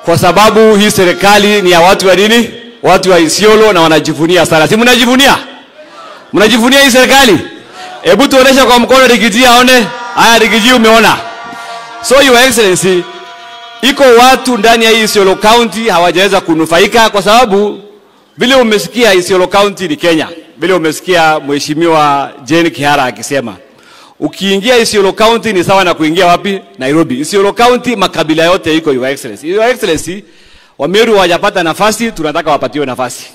kwa sababu hii serikali ni ya watu wa nini? Watu wa Isiolo na wanajivunia sana. Si mnajivunia? Mnajivunia hii serikali? Hebu tuoneshe kwa mkono Rigiji aone. Haya Rigiji umeona. So your excellency, iko watu ndani ya hii Isiolo County hawajaweza kunufaika kwa sababu vile umesikia Isiolo County ni Kenya. Vile umesikia Mheshimiwa Jane Kihara akisema ukiingia Isiolo County ni sawa na kuingia wapi? Nairobi. Isiolo County makabila yote iko your excellency. Your excellency, Wameru hawajapata nafasi, tunataka wapatiwe nafasi.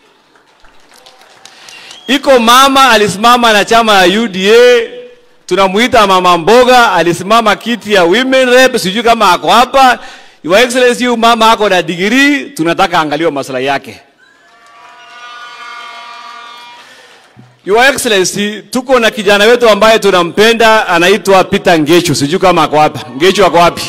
Iko mama alisimama na chama ya UDA, tunamuita mama mboga, alisimama kiti ya women rep, sijui kama ako hapa. Your excellency, huyu mama ako na degree, tunataka angaliwe maslahi yake. Your Excellency, tuko na kijana wetu ambaye tunampenda anaitwa Peter Ngechu. Sijui kama ako hapa. Ngechu ako wapi?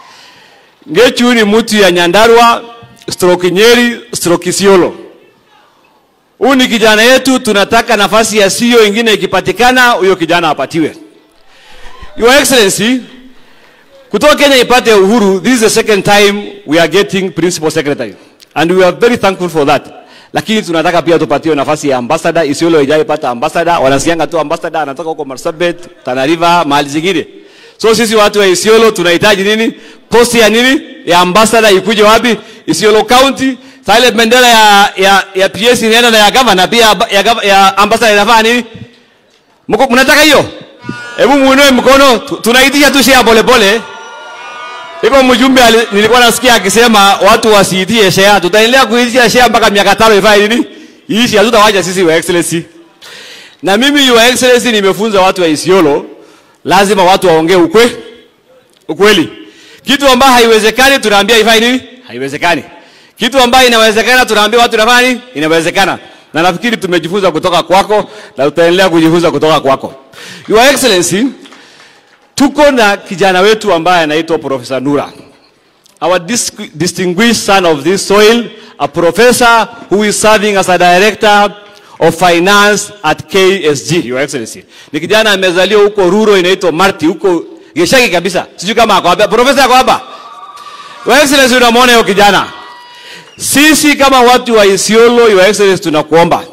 Ngechu ni mtu ya Nyandarua, stroke Nyeri, stroke Isiolo. Huyu ni kijana yetu, tunataka nafasi ya CEO ingine ikipatikana, huyo kijana apatiwe. Your Excellency, kutoka Kenya ipate uhuru, this is the second time we are getting principal secretary and we are very thankful for that lakini tunataka pia tupatiwe nafasi ya ambassador. Isiolo haijaipata ambassador, wanasianga tu ambassador anatoka huko Marsabit, Tana River, mahali zingine. So sisi watu wa Isiolo tunahitaji nini? Posti ya nini? Ya ambassador ikuje wapi? Isiolo County. Sasa ile bendera ya ya ya PS inaenda na ya governor pia ya, gov- ya ambassador inafaa nini? Mko mnataka hiyo? Hebu muinue mkono, tu- tunaitisha tu share pole pole. Iko mjumbe ali- nilikuwa nasikia akisema watu wasiitie share. Tutaendelea kuitisha share mpaka miaka tano ifanye nini? Iishi, hatutawacha sisi wa excellency. Na mimi your excellency nimefunza watu wa Isiolo lazima watu waongee ukwe ukweli. Kitu ambayo haiwezekani tunaambia ifanye nini? Haiwezekani. Kitu ambayo inawezekana tunaambia watu inafanya nini? Inawezekana. Na nafikiri tumejifunza kutoka kwako na tutaendelea kujifunza kutoka kwako. Your excellency, tuko na kijana wetu ambaye anaitwa Professor Nura. Our dis distinguished son of this soil, a professor who is serving as a director of finance at KSG, Your Excellency. Ni kijana amezaliwa huko Ruro inaitwa Marti, huko Geshagi kabisa. Sijui kama ako hapa. Professor ako hapa? Your Excellency unamwona huyo kijana. Sisi kama watu wa Isiolo, Your Excellency tunakuomba.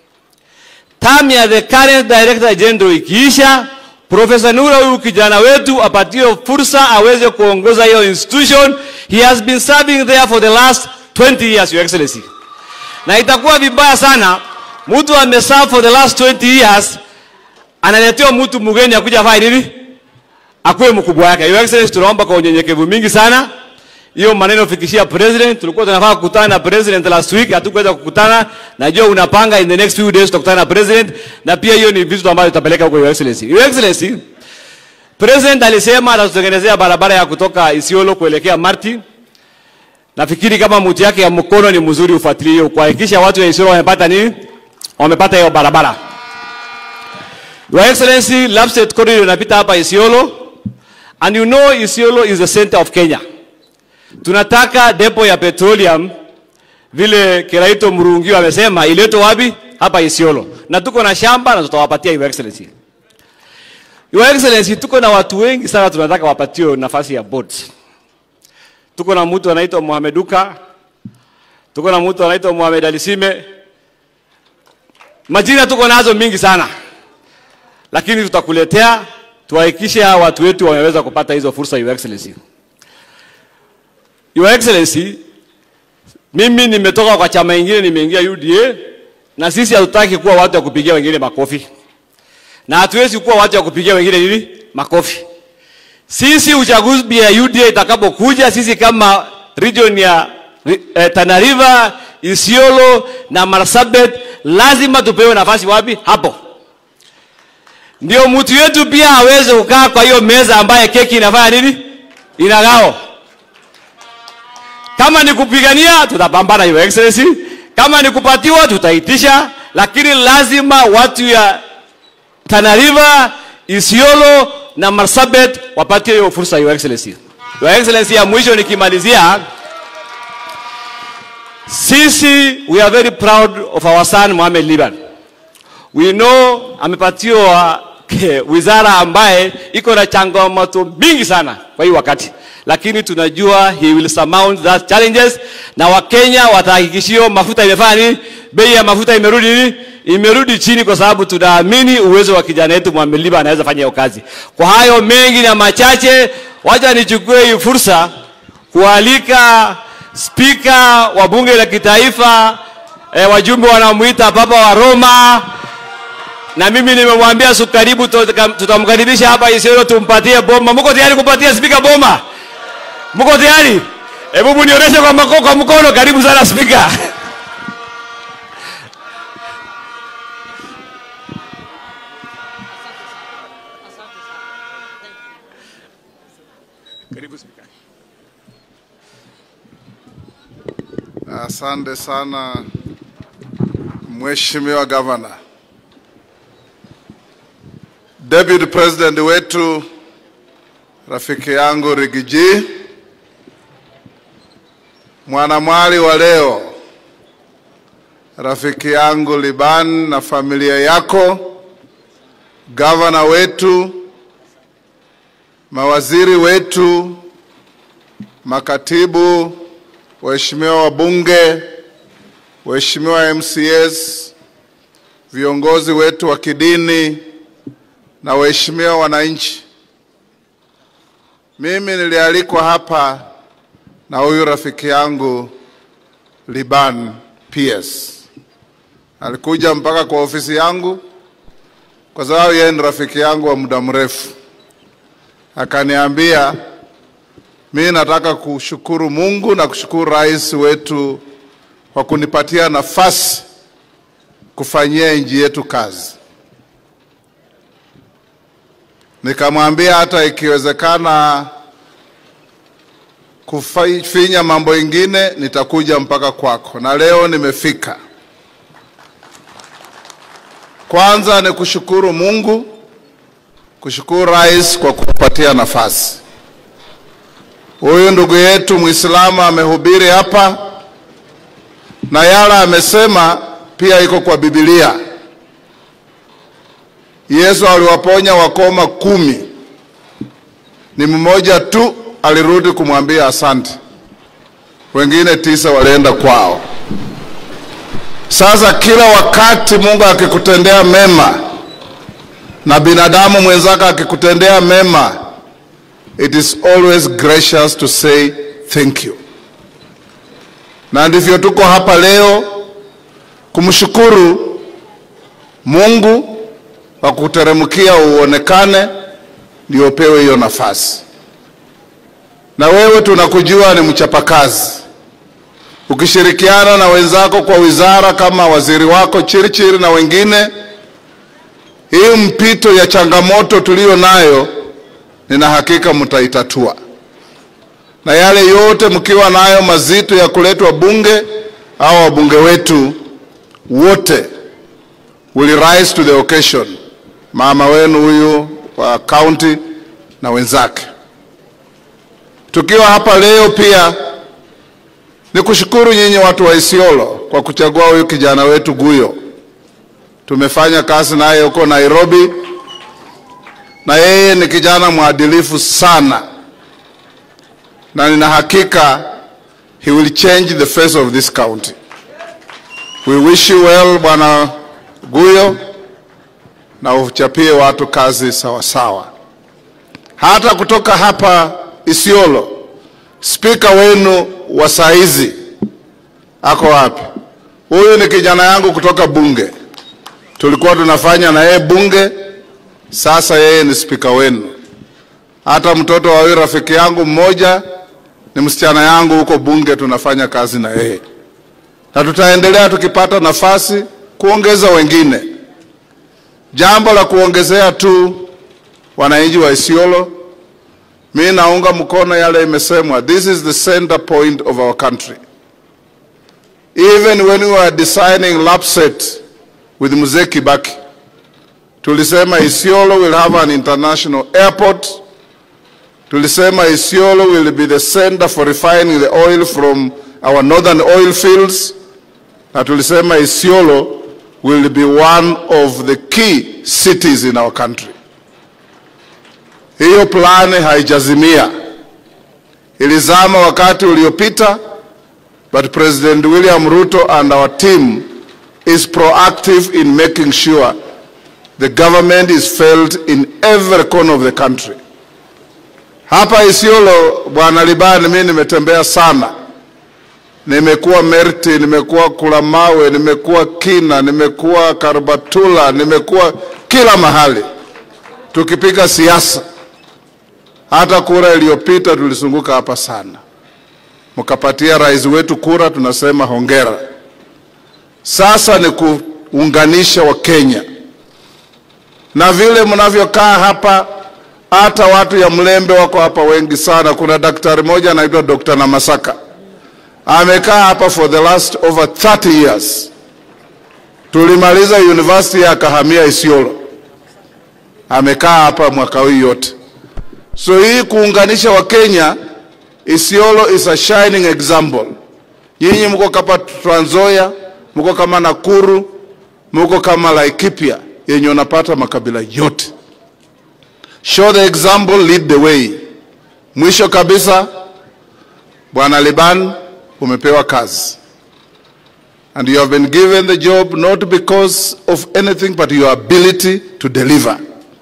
Term ya the current director general ikiisha, Profesa Nura huyu kijana wetu apatiwe fursa aweze kuongoza hiyo institution. He has been serving there for the last 20 years, Your Excellency. Na itakuwa vibaya sana mtu ameserve for the last 20 years analetewa mtu mgeni akuja afanye nini? Akuwe mkubwa yake. Your Excellency, tunaomba kwa unyenyekevu mingi sana hiyo maneno fikishia president. Tulikuwa tunafaa kukutana na president last week, hatukuweza kukutana. Najua unapanga in the next few days tutakutana na president, na pia hiyo ni vitu ambavyo tutapeleka huko Your Excellency. Your Excellency, president alisema atatutengenezea barabara ya kutoka Isiolo kuelekea Marti. Nafikiri kama mti yake ya mkono ni mzuri, ufuatilie hiyo kuhakikisha watu wa Isiolo wamepata nini, wamepata hiyo barabara. Your Excellency, Lapsset corridor inapita hapa Isiolo, and you know Isiolo is the center of Kenya. Tunataka depo ya petroleum vile Kiraito Murungi amesema iletwe wapi? Hapa Isiolo. Na tuko na shamba na tutawapatia Your Excellency. Your Excellency, tuko na watu wengi sana tunataka wapatiwe nafasi ya boards. Tuko na mtu anaitwa Mohamed Duka. Tuko na mtu anaitwa Mohamed Alisime. Majina tuko nazo mingi sana. Lakini tutakuletea tuhakikishe hawa watu wetu wameweza kupata hizo fursa Your Excellency. Your Excellency, mimi nimetoka kwa chama ingine nimeingia UDA na sisi hatutaki kuwa watu wa kupigia wengine makofi. Na hatuwezi kuwa watu wa kupigia wengine nini? Makofi. Sisi uchaguzi ya UDA itakapokuja sisi kama region ya eh, Tana River, Isiolo na Marsabit lazima tupewe nafasi wapi? Hapo. Ndio mtu yetu pia aweze kukaa kwa hiyo meza ambaye keki inafanya nini? Inagao. Kama ni kupigania tutapambana, Your Excellency. Kama ni kupatiwa tutaitisha, lakini lazima watu ya Tana River, Isiolo na Marsabit wapatie hiyo fursa, Your Excellency. Your Excellency, ya mwisho nikimalizia, sisi we are very proud of our son Mohamed Liban. We know amepatiwa ke- wizara ambaye iko na changamoto mingi sana kwa hii wakati, lakini tunajua he will surmount that challenges, na Wakenya watahakikishio mafuta imefanya nini, bei ya mafuta imerudi nini, imerudi chini, kwa sababu tunaamini uwezo wa kijana wetu Mwamiliba anaweza fanya hiyo kazi. Kwa hayo mengi na machache, wacha nichukue hii fursa kualika spika wa bunge la kitaifa eh, wajumbe wanamuita Papa wa Roma na mimi nimemwambia siku karibu tutamkaribisha hapa Isiolo tumpatie bomba. Mko tayari kupatia spika bomba? Mko tayari? Hebu mnionyeshe kwa mkono, kwa mkono. Karibu sana spika. Karibu spika. Asante sana Mheshimiwa Gavana. Deputy President wetu rafiki yangu Rigiji, mwanamwali wa leo, rafiki yangu Liban na familia yako, gavana wetu, mawaziri wetu, makatibu, waheshimiwa wabunge, waheshimiwa MCAs, viongozi wetu wa kidini na waheshimiwa wananchi, mimi nilialikwa hapa na huyu rafiki yangu Liban PS. Alikuja mpaka kwa ofisi yangu kwa sababu yeye ni rafiki yangu wa muda mrefu, akaniambia mimi nataka kushukuru Mungu na kushukuru rais wetu kwa kunipatia nafasi kufanyia nchi yetu kazi. Nikamwambia hata ikiwezekana kufinya mambo ingine nitakuja mpaka kwako, na leo nimefika. Kwanza ni kushukuru Mungu, kushukuru rais kwa kupatia nafasi. Huyu ndugu yetu Muislamu amehubiri hapa na yala amesema pia iko kwa Biblia. Yesu aliwaponya wakoma kumi, ni mmoja tu alirudi kumwambia asante, wengine tisa walienda kwao. Sasa kila wakati Mungu akikutendea mema na binadamu mwenzake akikutendea mema, it is always gracious to say thank you, na ndivyo tuko hapa leo kumshukuru Mungu wa kuteremkia uonekane ndio pewe hiyo nafasi. Na wewe tunakujua ni mchapakazi, ukishirikiana na wenzako kwa wizara kama waziri wako Chirichiri na wengine, hii mpito ya changamoto tuliyo nayo, nina hakika mtaitatua, na yale yote mkiwa nayo mazito ya kuletwa bunge au wabunge wetu wote will rise to the occasion mama wenu huyu wa kaunti na wenzake. Tukiwa hapa leo pia ni kushukuru nyinyi watu wa Isiolo kwa kuchagua huyu kijana wetu Guyo. Tumefanya kazi naye huko Nairobi, na yeye ni kijana mwadilifu sana, na nina hakika he will change the face of this county. We wish you well, bwana Guyo na uchapie watu kazi sawa sawa. Hata kutoka hapa Isiolo, spika wenu wa saizi ako wapi? Huyu ni kijana yangu kutoka bunge, tulikuwa tunafanya na yeye bunge, sasa yeye ni spika wenu. Hata mtoto wa huyu rafiki yangu mmoja ni msichana yangu huko bunge, tunafanya kazi na yeye, na tutaendelea tukipata nafasi kuongeza wengine. Jambo la kuongezea tu, wananchi wa Isiolo, mi naunga mkono yale imesemwa, this is the center point of our country. Even when we were designing LAPSSET with Mzee Kibaki, tulisema Isiolo will have an international airport. Tulisema Isiolo will be the center for refining the oil from our northern oil fields, na tulisema Isiolo will be one of the key cities in our country. Hiyo plani haijazimia, ilizama wakati uliopita, but President William Ruto and our team is proactive in making sure the government is felt in every corner of the country. Hapa Isiolo, Bwana Libani, mimi nimetembea sana, nimekuwa Merti, nimekuwa Kulamawe, nimekuwa Kina, nimekuwa Karbatula, nimekuwa kila mahali tukipiga siasa. Hata kura iliyopita tulizunguka hapa sana, mkapatia rais wetu kura, tunasema hongera. Sasa ni kuunganisha Wakenya na vile mnavyokaa hapa, hata watu ya Mlembe wako hapa wengi sana. Kuna daktari mmoja anaitwa Dr. Namasaka amekaa hapa for the last over 30 years. Tulimaliza university akahamia Isiolo, amekaa hapa mwaka huu yote. So hii kuunganisha Wakenya, Isiolo is a shining example. Nyinyi mko kama Trans Nzoia, mko kama Nakuru, mko kama Laikipia yenye unapata makabila yote. Show the example, lead the way. Mwisho kabisa, Bwana Liban, umepewa kazi and you have been given the job not because of anything but your ability to deliver.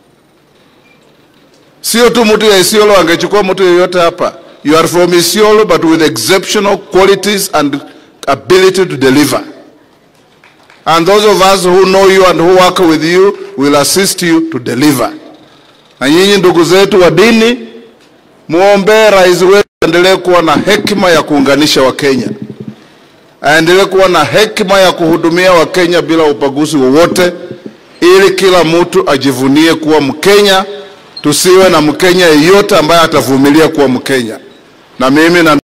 Sio tu mtu ya Isiolo angechukua mtu yeyote hapa. You are from Isiolo but with exceptional qualities and ability to deliver. And those of us who know you and who work with you will assist you to deliver. Na nyinyi ndugu zetu wa dini, muombee rais wetu aendelee kuwa na hekima ya kuunganisha Wakenya, aendelee kuwa na hekima ya kuhudumia Wakenya bila ubaguzi wowote, ili kila mtu ajivunie kuwa Mkenya, tusiwe na Mkenya yeyote ambaye atavumilia kuwa Mkenya. Na mimi na